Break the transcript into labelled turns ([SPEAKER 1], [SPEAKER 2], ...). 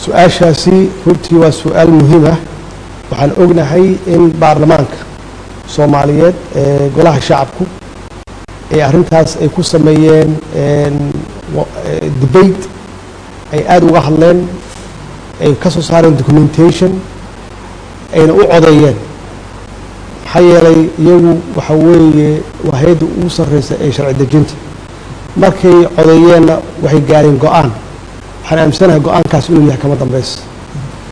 [SPEAKER 1] su-aashaasi runtii waa su-aal muhiim ah waxaan ognahay in baarlamaanka soomaaliyeed ee golaha shacabku ee arrintaas ay ku sameeyeen debate ay aada uga hadleen ay ka soo saareen documentation ayna u codeeyeen maxaa yeelay iyagu waxa weeye waa hay-adda ugu sarreysa ee sharci dejinta markay codeeyeenna waxay gaareen go-aan waxaan aaminsanahay go-aankaas inuu yahay kama dambaysa